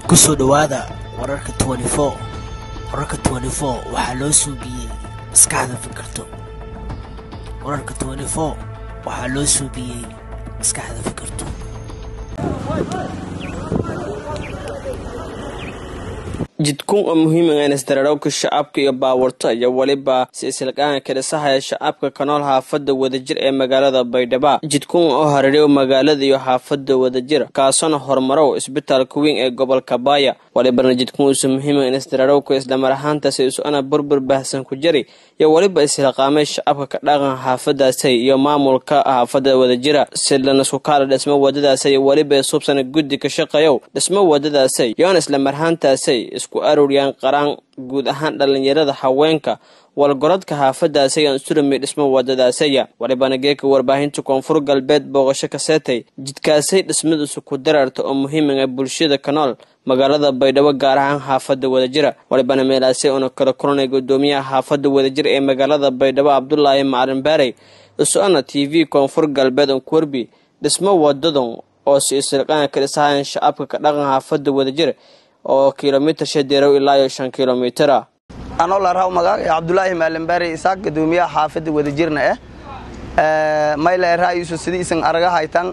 kusoo dhowaada wararka wararka waxaa loo suubiyey maskaxda fikirto wararka waxaa loo suubiyey maskaxda fikirto jidkun oo muhiima inisdararowka shacabka iyo baawarto ayaa weliba silsilqaanka kadhisahaya shacabka kanool xaafada wadajir ee magaalada baydhaba jidkun oo hareeriyo magaalada iyo xaafada wadajir kaasona horumarow isbitaalka weyn ee gobolka baaya walibana jidkun uusa muhiima inisdararowka islamar ahaantaasi isu-ana burbur baahsan ku jari iyo weliba ishilqaamay shacabka ka dhaqan xaafadaasay iyo maamulka xaafada wadajira si lanasku kaala dhismo wadadaasay iyo weliba isuubsana guddi ka shaqeeyow dhismo wadadaasay yoona islamar ahaantaasay isku aruuriyaan qaraan guud ahaan dhallinyarada haweenka walgorodka xaafadaasay aan surami dhismo wadadaasaya walibana geeka warbaahinta koonfur galbeed booqasho ka seetay jidkaasay dhismadiisu ku dararta oo muhiimaga bulshada ka nool magaalada baydhabo gaar ahaan xaafada wadajira walibana meelaasay una kala kulanay gudoomiyaha xaafada wadajir ee magaalada baydhabo cabdulaahi macalin baarey isu-ana t v koonfur galbeed onkuwerbi dhismo wadadan oo si isirqaana ka dhisahayan shacabka ka dhaqan xaafada wadajir oo kilomitir shadeerow ilaa iyo shan kilomitira anoo laraaw magaca cabdulaahi maalinbaari isaaq gadoomiyaha xaafadda wadajirna ah mayla eraayisu sidii isan araga haytan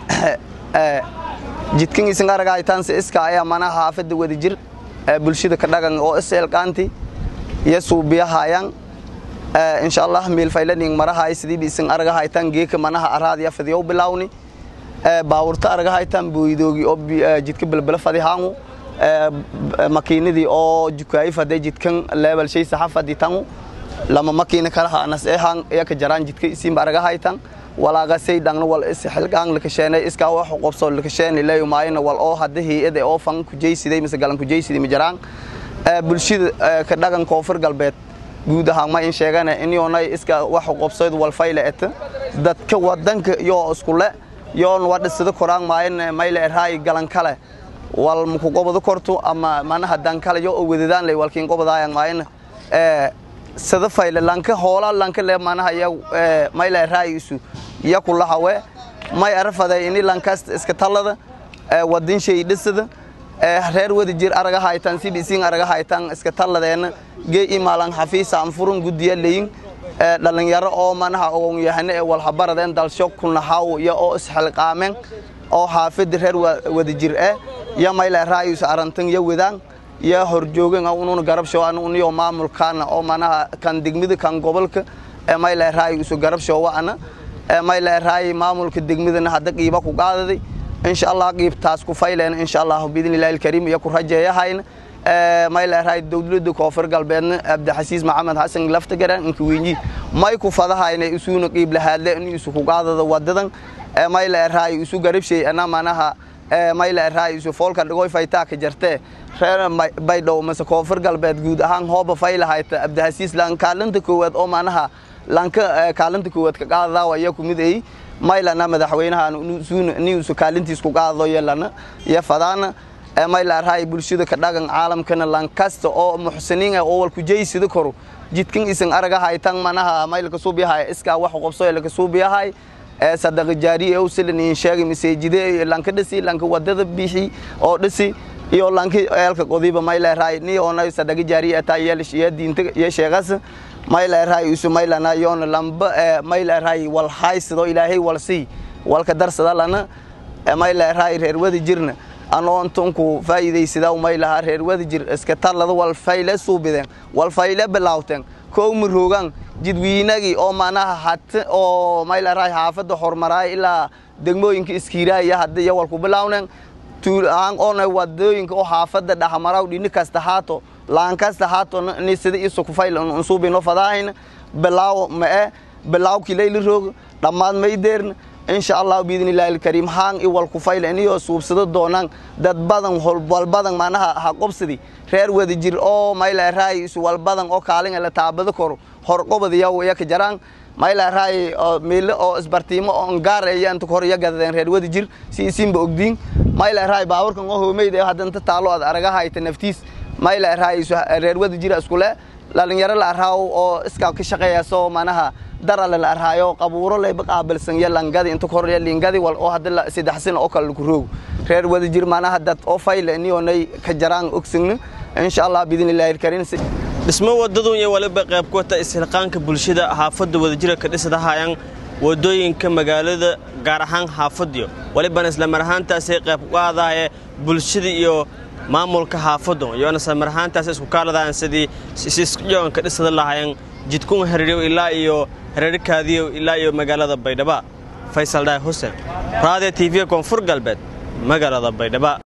jidkan isan araga haytan si iska ayaa mana xaafadda wadajir bulshada ka dhagan oo iselqaanti iyo suubiyahayaan insha allah miilfaylaning marahay sidiiba isan araga haytan geeka manaha araadiya fadiyow bilawni baawurta araga haytan booydoogi oo jidka balbala fadihaangu makiinadii oo jukaayi faday jidkan leebal shay saxa faditangu lama makiina kalaha anas ehan yaka jaraan jidka isinba araga haytan walaagasay dhangna wal is xilqaan la kasheenay iska wax qobso la kasheenay leeyo maayna wal oo hadda hay'ada oo fan ku jeysiday mise galan ku jeysiday ma jaraan bulshada ka dhagan koonfur galbeed guud ahaan ma in sheegana in yoonay iska wax qobsoyd wal fayla et dadka wadanka iyo isku le yoon wadhisada koraan maayna mayla eraay galan kale wal muku gobado korto ama manaha dankalayo oo wadadaan lay walkiin gobadaayaan maayna ee sada fayle lanka hoola lanka le manaha ya mayla raayisu ya kulahawe may arfaday ini lankas iska talada ee wadin shay dhisada ee reer wada jir araga haytan si bisin araga haytan iska taladeena gee imaalan xafiisa aan furun gudiya leeyin ee dhalinyaro oo manaha ogon yahane ee wal habaradeen dalsho kunahaw ya oo isxilqaameen oo xaafid reer wada jir ee ya mayla raayus arantan ya wadaan ya horjoogan ununa garab shawaan uniyo maamulkaana oo manaha kan degmada kan gobolka ee mayla raayus garab shawaana ee mayla raay maamulka degmadana hadda qiiba ku qaadaday insha Allah qiibtaas ku fayleen insha Allah biidnillaahi alkariim ya ku rajeeyahayna ee mayla raay dawladda koonfur galbeedna abdi xasiis maxamed xasan lafta garan inka weynii may ku fadahayna isuuna qiib lahaadle in isu ku qaadada wadadan ee mayla raay isu garab shay ana manaha mayla raaisu foolka dhigoy faytaa ka jartee reer baydhow mase koonfur galbeed guud ahaan hooba fayla hayta abdihasiis lan kaalinta koowaad oo manaha lanka kaalinta koowaad ka qaadadaa ayaa ku mid ay maylana madaxweynaha niusu kaalintiis ku qaadado yelana iyo fadaana mayla raay bulshada ka dhagan caalamkana lankasta oo muxsiniin ah oo wal ku jeysida koro jidkan isan araga haytan manaha maylka suubiyahay iskaa wax qobso laka suubiyahay sadaqa jaariye oo silan in sheegay masaajide lanka dhisi lanka wadada bixi oo dhisi iyo lanka eelka qodiba mayla raay ni ona sadaqa jaariye ta yeelish iyo diinta iyo sheegas mayla raay isu mayla na yoona lamba mayla raay wal haysido ilaahay wal si walka darsada lana mayla raay reer wada jirna anoo intunku faa'iidaysada maylaha reer wada jir iska talada wal fayle suubideen wal fayle bilawteen koo maroogan jidwiinagii oo manaha hat oo mayla raay xaafada hormaraay ilaa degmooyinka iskiiraaya hadda iyo walku bilaawneen tuulaan oona wadooyinka oo xaafada dhaxmaraw dhini kasta haato laan kasta haato ni sida isu ku fayl unsuubino fadaahayna bilaaw mae bilaaw kilayli roog dhammaad maydeerna insha allah biidnillaahi alkariim haan i walku fayl iniyoo suubsado doonaan dad badan walbadan manaha ha qobsadi reer wada jir oo mayla raay isu walbadan oo kaalin la taabado koro horqobad yaw yaka jaraan mayla raay meelo oo isbartiimo oo gaar ayaan inta hor yagadeen reer wada jir si isinba ogdiin mayla raay baaburkan oo hoomeyd ee hadanta taalo ad araga hayta naftiis mayla raay isu reer wada jir iskule dhalinyaro la araaw oo iska ka shaqeeya soo manaha darale la arhaayo qabuuro layba qaabilsan iyo langadi inta hor lingadi wal oo hadda saddex sano oo kale lagu roog reer wadajir manaha dad oo fayle iniyonay ka jaraan ogsigna insha allah biidnillahi alkariim dhismo wadadun iyo waliba qayb ku wata ishilqaanka bulshada xaafadda wadajira ka dhisadahayaan wadooyinka magaalada gaar ahaan xaafadiyo walibana islamar ahaantaasay qayb ku qaadaye bulshada iyo maamulka xaafaddu iyoona islamar ahaantaas isku kaaladaan sidii sisjoon ka dhisada lahayan jidkun hareeriyo ilaa iyo hareerikaadiyo ilaa iyo magaalada baydhaba faysal dhaay xuseen raadiyo tv koonfur galbeed magaalada baydhaba